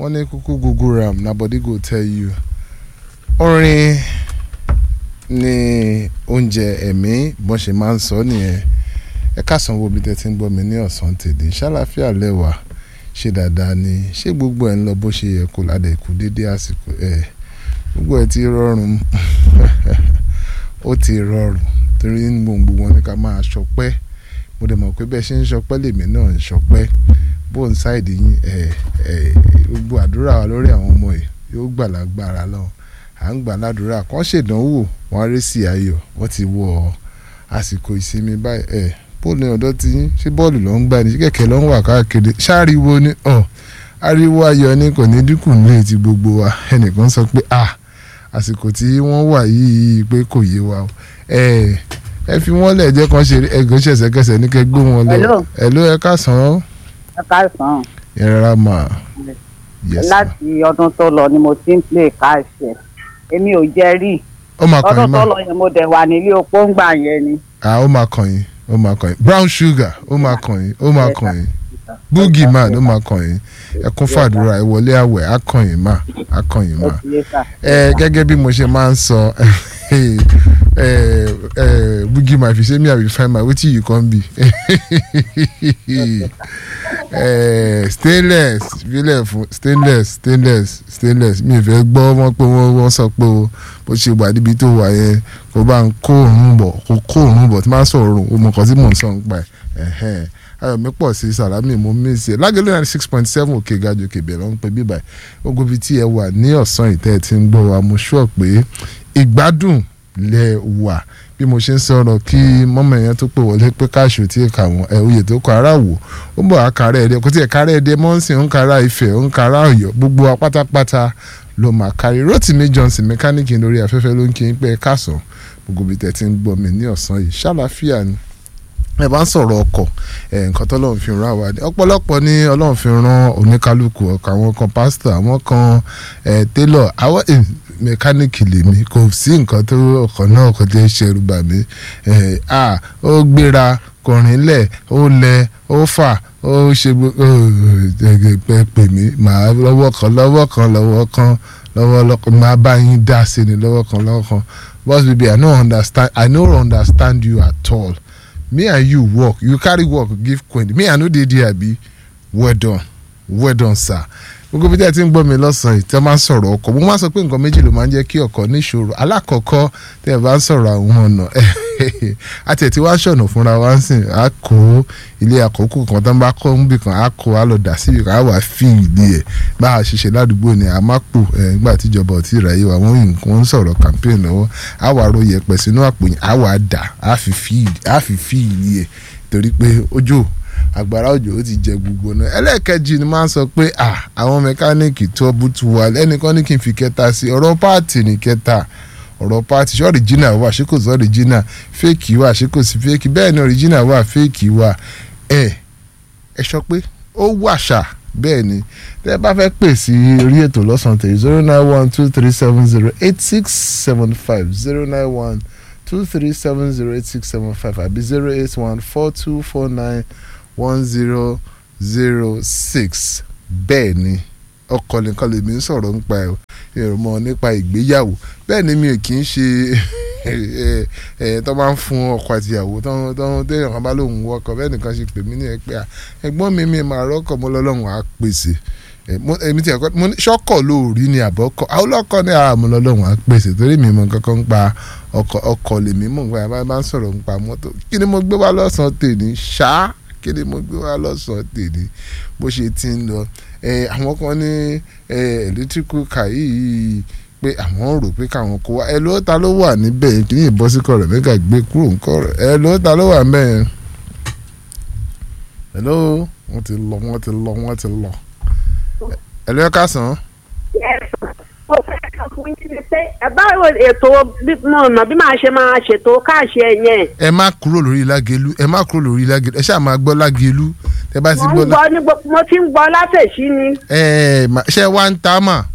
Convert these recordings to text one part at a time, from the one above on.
wọ́n ní kúkú google ram na body go tell you orin ní oúnjẹ ẹ̀mí bọ́n ṣe máa ń sọ nìyẹn ẹ káàsán wo bí tẹ́ ti ń gbọ́ mi ní ọ̀sán tèdè ṣàlàfíà lẹ́wà ṣe dáadáa ni ṣé gbogbo ẹ̀ ń lọ bó ṣe yẹ kó ládẹ kú dédé àsìkò ẹ̀ gbogbo ẹ̀ ti rọrùn ó ti rọrùn torí gbòǹgbò wọn ni ká máa ṣọpẹ́ mo dẹ̀ mọ̀ pé bẹ́ẹ̀ ṣe ń ṣọpẹ́ lèmi náà ń ṣọpẹ́ bó ń ṣáìdì yín ẹ̀ ẹ̀ gbogbo àdúrà wa lórí àwọn ọmọ yìí yóò gbà lágbára lọ à ń gbà ládùúrà kàn ṣèdánwò wọn á rí sí ayọ̀ wọ́n ti wọ àsìkò ìsinmi báyìí ẹ̀ bóòlù ọ̀dọ́ ti yín ṣé bọ́ọ̀lù ló ń gbà ní ṣé kẹ̀kẹ́ ló ń wà káàkiri ṣáàriwo ni ọ̀ ariwo ayọ̀ ni kò ní dínkù nílé ti gbogbo wa ẹnìkan sọ pé ah àsìkò tí wọ́n wà yìí pé kò yé wa o ẹ ẹ fi wọ́n lẹ̀ jẹ́ kan ṣe ẹgbẹ́ ṣẹ̀ṣẹ̀kẹsẹ̀ ní kẹ́ gbé wọn lọ Hello. ẹ ló ẹ káàsán ẹ káàsán ẹ rárá mà yes ma láti ọdún tó lọ ni mo ti ń play káàṣẹ èmi ò jẹ rí ó máa kàn ọdún yín tó mà lọ yẹn mo dẹ̀ wà nílé opó ń gbà yẹn ni. ah ó máa kàn yín ó máa kàn yín brown sugar ó máa kàn yín ó máa kàn yín boogie man ó máa kàn yín ẹ kún fàdúrà ẹ wọlé àwẹ̀ á kàn yín mà á kàn yín ó mà ti yé sà. ẹ gẹ́gẹ́ bí mo ṣe máa ń sọ ẹ ẹ boogie man if you say me i will find my wetin you come be ẹ stainless filẹ̀ fún stainless stainless stainless mi ò fẹ́ gbọ́ wọ́n pé wọ́n wọ́n sọ pé o bó ṣe wà níbi tó wà yẹn kó bá ń kó òórùn bọ̀ kó kó òórùn bọ̀ tí máa ń sọ òórùn o mọ̀ kan tí mò ń sọ ń pa ẹ̀ ẹ̀hẹ́n ayọ̀mí pọ̀ sí sàlámì mo mí sí ẹ lágẹ̀lẹ́ náà six point seven òkè gajù òkè bẹ̀rẹ̀ ń pè bíbà ogun ibi tí ẹ wà ní ọ̀sán ìtẹ́ ẹ ti ń gbọ́ wa mo sọ pé ìgbádùn lẹ wà bí mo ṣe ń sọ̀rọ̀ kí mọ́mọ́ yẹn tó pè wọlé pé káàṣù tí kà wọ́n ẹ̀ oyè tó kọ ara wò ó bọ̀ àkàrà ẹ̀dẹ́ kò tí ẹ̀ kárẹ̀ ẹ̀dẹ́ mọ́ǹsìn ń kárà ìfẹ́ ń kárà ọ̀yọ́ gbogbo wa pátápátá ló máa kárí Rotimi Johnson mẹkáníìkì lórí afẹ́fẹ́ ló ń kí n pẹ́ káàsán gbogbo ibi tẹ̀ ti ń gbọ́ mi ní ọ̀sán yìí ṣàlàfíà ni ẹ bá ń sọ̀rọ̀ ọkọ̀ ẹ̀ nǹkan tó lọ́run fi ràn wá ní ọ̀pọ̀lọpọ̀ ní ọlọ́run fi ràn oníkálukú ọkọ̀ àwọn kan pásítọ̀ àwọn kan ẹ̀ télọ̀ àwọn ẹ̀ mẹkáníìkì lèmi kò sí nǹkan tó ọkọ̀ náà kò tẹ́ ṣẹ̀rù bà mí ẹ̀ à ó gbéra kọrin lẹ̀ ó lẹ ó fà ó ṣe gbogbo pè mí màá lọ́wọ́ kan lọ́wọ́ kan lọ́wọ́ kan lọ́wọ́ lọ́kàn máa bá yín dá sí ni lọ́wọ́ kan lọ́wọ́ kan boss baby i no understand i no understand you at all me and you work you carry work give queen me i no dey there abi well done well done sir gbogbo bí tí a ti ń gbọ́ mi lọ́sàn-án tí a máa ń sọ̀rọ̀ ọkọ̀ mo máa ń sọ pé nǹkan méjì ló máa ń jẹ́ kí ọkọ̀ níṣòro alákọ̀ọ́kọ́ tí a bá ń sọ̀rọ̀ àwọn ọ̀nà àti ẹ̀ tí wàá ṣọ̀nà fúnra wa ń sìn á kó ilé àkókò kan tó ń bá kọ́ níbì kan á kó á lọ dà síbi kan á wà fi ìlú ẹ̀ bá a ṣiṣẹ́ ládùúgbò ni a máa pò ẹ̀ nígbà tíjọba ò tí ì ráyè wa wọ́n nǹkan ń sọ̀rọ̀ campaign lọ́wọ́ á wà ro yẹpẹ̀ sínú àpò yẹn á wà dà á fi fi ìlú ẹ̀ torí pé ojú àgbàrá òjò ó ti jẹ gbogbo náà ẹlẹ́ẹ̀kejì ni máa ń sọ pé à àwọn mẹkáníìkì tó bùtù wà ẹnìkan ní kí n fi kẹta sí ọ̀rọ̀ páàtì ní kẹta ọ̀rọ̀ páàtì ṣé ọ̀rìjìnà wà ṣé kò sí ọ̀rìjìnà fẹ́ẹ̀kì wà ṣé kò sí fẹ́ẹ̀kì bẹ́ẹ̀ ni ọ̀rìjìnà wà fẹ́ẹ̀kì wà ẹ ẹ sọ pé ó wà ṣá bẹ́ẹ̀ ni tẹ́ ẹ bá fẹ́ pè sí orí ètò lọ́sàn-án tèyí zero nine one two three seven zero eight six seven five zero nine one two three seven zero eight six seven five àbí zero eight one four two four nine one zero zero six bẹ́ẹ̀ ni ọkọ nìkan lèmi ń sọ̀rọ̀ nípa ẹ̀ ìrùmọ̀ nípa ìgbéyàwó bẹ́ẹ̀ ni mi ò kì í ṣe ẹ̀ tó máa ń fún ọkọ àtìyàwó tó téèyàn kan bá lóun wọkọ̀ bẹ́ẹ̀ nìkan ṣe pè mí ní ẹ pé ẹ̀gbọ́n mi mi máa rọ́kọ̀ mọ́ lọ́lọ́run á pèsè èmi tí ẹ̀kọ́ mo ní ṣọ́kọ̀ lóòrí ni àbọ̀kọ̀ àwọn ọlọ́kọ̀ ní àmọ́ lọ́lọ́run á pèsè torí mi mọ kankan ń pa ọkọ̀ ọkọ̀ lèmi mọ̀ nípa ẹ̀ bá ń sọ̀rọ̀ nípa mọ́tò kí ni mo gbé wá lọ́sàn-án tèmi ṣáá kí ni mo gbé wá lọ́sàn-án tèmi bó ṣe ti ń lọ àwọn kan ní electrical car yìí pé àwọn rò pé káwọn kó wá ẹ ló ta ló wà níbẹ̀ kí ni ìbọn sí kọ̀rọ̀ mẹ́gà gbé kúrò ń kọ̀rọ̀ ẹ ló ta ló wà mẹ́ẹ̀ ẹ ló wọ́n ti lọ wọ́n ti lọ wọ́n ti lọ ẹ ló ká sàn. mo fẹ́ kàn fún yín ní pé ẹ báwo ètò ọ̀nà bí màá ṣe máa ṣètò káàṣì ẹ̀ yẹn. ẹ má kúrò lórí lágẹlú ẹ má kúrò lórí lágẹlú ẹ ṣáà máa gbọ́ lágẹlú ẹ bá ti mo gbọ́ ń gbọ́ ní gbogbo mo ti ń gbọ́ látẹ̀sí ni. ẹ ẹ ṣe wá ń ta mà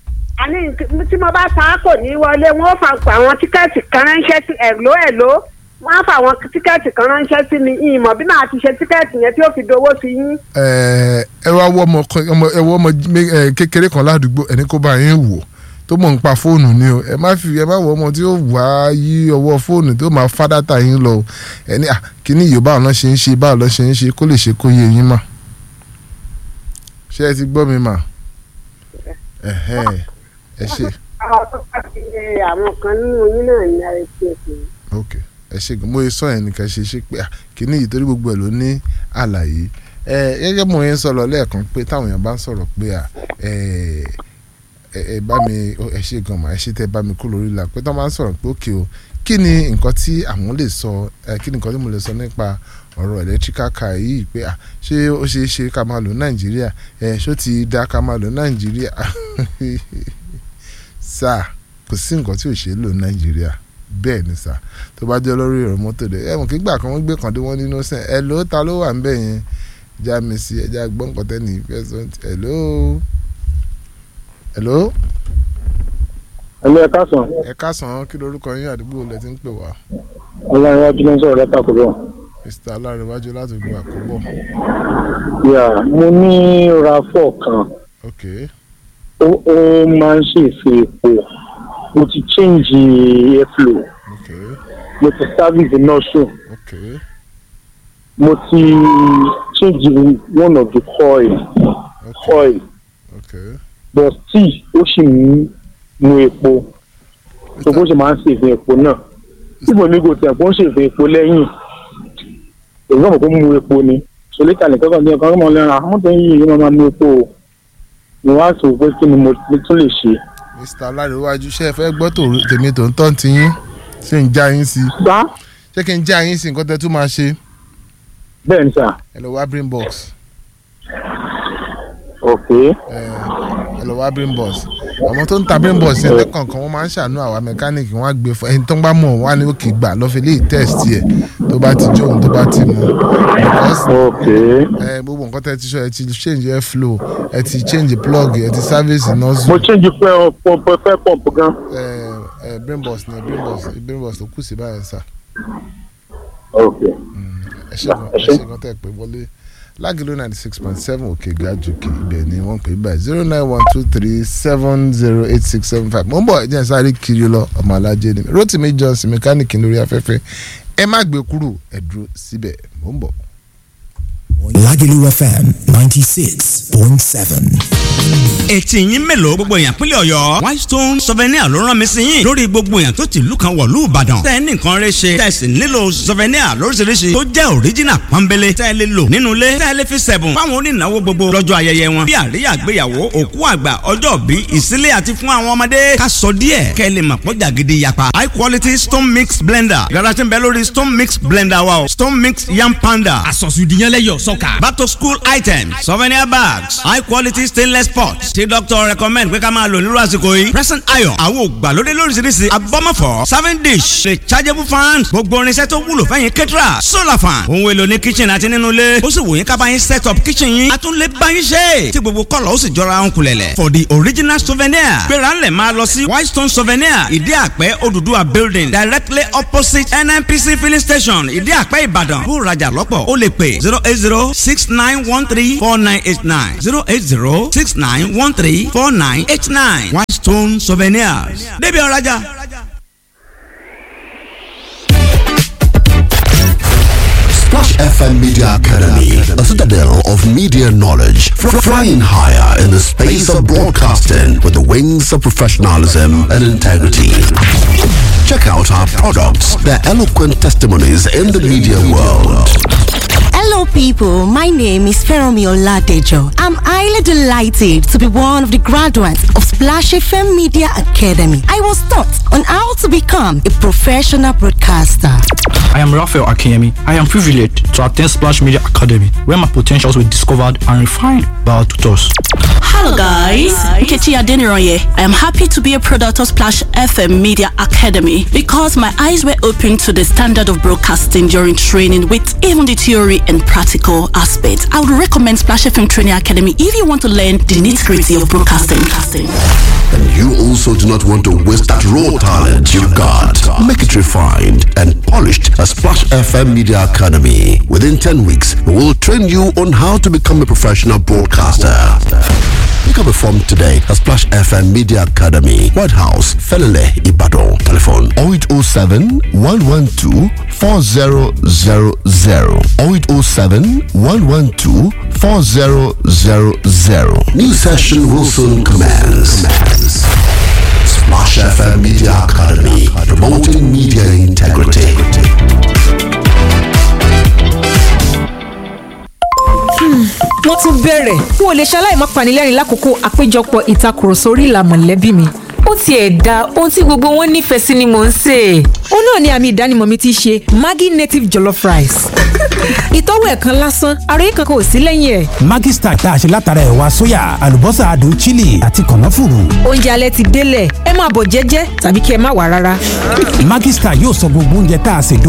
àní tí mo bá ta á kò ní wọlé wọn ó fa pa àwọn tíkẹ́ẹ̀tì kan ránṣẹ́ sí ẹ̀ló ẹ̀ló wọ́n á fà àwọn tíkẹ́ẹ̀tì kan ránṣẹ́ sí mi ìmọ̀ bí màá ti ṣe tíkẹ́ẹ̀tì yẹn tí ó fi dowó sí yín. ẹ ẹ wá wọ ọmọ kan- ọmọ ẹ wọ ọmọ mé- ẹ, kékeré kan ládùúgbò ẹni kó bá yín wò tó mọ̀ nípa fóònù ni o ẹ má fi ẹ má wọ ọmọ tí ó wá yí ọwọ́ fóònù tó máa fá dátà yín lọ o ẹni à kíní yìí báwo lọ ṣe ń ṣe báwo lọ ṣe ń ṣe kó lè ṣe kó yé yín mà ṣé ẹ ti gbọ́ mi mà ẹ̀hẹ́ ẹ ṣe àwọn tó bá ti ṣe àwọn kan nínú yín náà ní ara ti ẹ̀sìn. ok ẹ ṣe gan mo yẹ sọ yẹn nìkan ṣe ṣe pé à, kíní yìí torí gbogbo ẹ ló ní àlàyé ẹ gẹ́gẹ́ mo yẹn sọ̀rọ̀ lẹ́ẹ̀kan pé táwọn èèyàn bá ń sọ̀rọ̀ pé à ẹ ẹ ẹ bá mi ó, ẹ ṣe gan mà ẹ ṣe tẹ bá mi kú lórí la pé táwọn bá ń sọ̀rọ̀ pé òkè o kí ni nǹkan tí àwọn lè sọ ẹ kí ni nǹkan tí mo lè sọ nípa ọ̀rọ̀ electrical car yìí pé à ṣé ó ṣeé ṣe ká máa lò ní nàìjíríà ẹ ṣó ti dá ká máa lò ní nàìjíríà sáà kò sí nǹkan tí ò ṣe é lò ní nàìjíríà bẹ́ẹ̀ ni sà tó bá jẹ́ lórí ọ̀rọ̀ mọ́tò dẹ̀ ẹ̀ mọ̀ kí gbà kan wọ́n gbé kan dé wọ́n nínú sẹ́n ẹ̀ ló ta ló wà ń bẹ̀ yẹn já mi sí ẹja gbọ́n nǹkan tẹ́ ní ìfẹ́ sọ ẹ̀ ló ẹ̀ ló ẹlẹ́ ẹ̀ka sàn ẹ̀ káàsán kí lorúkọ yín àdúgbò lẹ ti ń pè wá ọlọ́run wájú ló ń sọ̀rọ̀ lẹ́ka kò bọ̀. mr alárẹ̀wájú láti gbọ́ àkóbọ̀ yà mo ní rafọ́ kan ok ó ó máa ń ṣèṣe epo mo ti change airflow ok mo ti service nọ́ọ̀sù ok mo ti change one of the coil ok coil ok but still ó sì ń mu epo tó bó ṣe máa ń ṣèṣe epo náà síbò mi kò tẹ̀ kó ń ṣèṣe epo lẹ́yìn èyí náà kò mu epo ni solita nìkan kan ní ọkàn ọmọ lẹ́ran àwọn tó ń yí ìyẹn máa mu epo o ni wọ́n á sọ pé kí ni mo tún lè ṣe. mr alárẹ̀wájú ṣé ẹ fẹ́ gbọ́ tòru- tèmi tó ń tọ́ ti yín ṣé ń já yín sí gbá ṣé kí n já yín sí nǹkan tẹ́ tún máa ṣe bẹ́ẹ̀ ni sà ẹ lọ wá brain box ok ẹ ẹ lọ wá brain box àwọn tó ń ta brain box yẹn lẹ́kọ̀ọ̀kan wọ́n máa ń ṣàánú àwa mẹkáníìkì wọ́n á gbé fún ẹni tó ń bá mọ̀ wọ́n á ní òkè gbà lọ́fẹ̀ẹ́ lè test yẹ tó bá ti jóun tó bá ti mu because ok ẹ gbogbo nǹkan tẹ́ ti sọ ẹ ti change air flow ẹ ti change plug ẹ ti service mo nozzle change fẹ́ pump fẹ́ pump gan ẹ ẹ brain box ni brain box brain box tó kù sí báyẹn sà ok ẹ ṣe gan ẹ ṣe gan tẹ́ pé wọlé lágìlú ninety six point seven òkè gàjòkè ibẹ̀ ni wọ́n pè é báyìí zero nine one two three seven zero eight six seven five mo ń bọ̀ ẹ̀jẹ̀ sáré kiri lọ ọmọ alájẹ ni mi Rotimi Johnson mẹkáníìkì lórí afẹ́fẹ́ ẹ má gbé kúrò ẹ dúró síbẹ̀ mo ń bọ̀. Lagelu FM 96.7. etí yín mélòó gbogbo èèyàn pínlẹ̀ ọ̀yọ́ whitestone souvenir ló rán mi sí yín lórí gbogbo èèyàn tó ti ìlú kan wọ̀lú ìbàdàn tẹ́ ẹ ní nǹkan rẹ ṣe tẹ́ ẹ sì nílò souvenir lóríṣiríṣi tó jẹ́ original pọ́nbélé tẹ́ ẹ lè lò nínú ilé tẹ́ ẹ lè fi sẹ̀bùn fáwọn onínáwó gbogbo lọ́jọ́ ayẹyẹ wọn bí àríyá àgbéyàwó òkú àgbà ọjọ́ bí ìsílẹ̀ àti fún àwọn ọmọdé ká sọ díẹ̀ kẹ́ ẹ lè mọ̀ pọ́jà gidi yapa high quality stone mix blender yàrá tí ń bẹ lórí stone mix blender wa o stone mix yam panda àsọ̀sùdìyànlẹ́yọ̀ sọ́kà. back to school items souvenir bags high quality stainless pots tí doctor recommend pé ká máa lò nírú àsìkò yìí present iron àwọn ògbàlódé lóríṣiríṣi abọ́mọ̀fọ́ serving dish rechargeable fan gbogbo irinṣẹ́ tó wúlò fẹ́yìn kẹ́tìrà solar fan ohun èlò ní kitchen àti nínú ilé ó sì wò yín ká bá yín set up kitchen yín a tún lè bá yín ṣe tí gbogbo kọ́lọ̀ ó sì jọra ń kulẹ̀lẹ̀ for the original souvenir gbéra ńlẹ̀ máa lọ sí whitestone souvenir ìdí àpẹ́ Odùduwà building directly opposite nnpc filling station ìdí àpẹ́ ìbàdàn bó rajà lọ́pọ̀ ó lè pè zero eight zero six nine one three four nine eight nine zero eight zero six nine one three four nine eight nine whitestone souvenirs débi ọ̀rajà. Splash FM Media Academy, a citadel of media knowledge, fr- flying higher in the space of broadcasting with the wings of professionalism and integrity. Check out our products, their eloquent testimonies in the media world. Hello, people. My name is Feromi Oladejo. I'm highly delighted to be one of the graduates of Splash FM Media Academy. I was taught on how to become a professional broadcaster. I am Raphael Akiyemi. I am privileged to attend Splash Media Academy, where my potentials were discovered and refined by our tutors. Hello guys, Nkechi Adeniroye. I am happy to be a product of Splash FM Media Academy because my eyes were opened to the standard of broadcasting during training with even the theory and practical aspects. I would recommend Splash FM Training Academy if you want to learn the nitty-gritty of broadcasting. And you also do not want to waste that raw talent you've got. Make it refined and polished at Splash FM Media Academy. Within 10 weeks, we will train you on how to become a professional broadcaster. Pick up a form today at Splash FM Media Academy, White House, Felele, Ibadan. Telephone 0807 112 4000 0807 112 4000. New session will soon commence. Splash FM Media Academy, promoting media integrity. wọ́n tún bẹ̀rẹ̀ n ò lè ṣaláì má panilẹ́rìn lákòókò àpéjọpọ̀ ìtakùrọ̀sọ orí ìlà mọ̀lẹ́bí mi ó tiẹ̀ da ohun tí gbogbo wọn nífẹ̀ẹ́ sí ni mò ń sè é ó náà ni àmì ìdánimọ̀ mi ti ṣe Maggi native jollof rice ìtọ́wò ẹ̀ kan lásán àròyé kankan ò sí lẹ́yìn ẹ̀. Maggi Star tá a ṣe látara ẹ̀wà sóyà àlùbọ́sà adùn chili àti kànáfùrù. oúnjẹ alẹ́ ti délẹ̀ ẹ máa bọ̀ jẹ́jẹ́ tàbí kí ẹ má wà rárá. Maggi Star yóò sọ gbogbo oúnjẹ tá a ṣe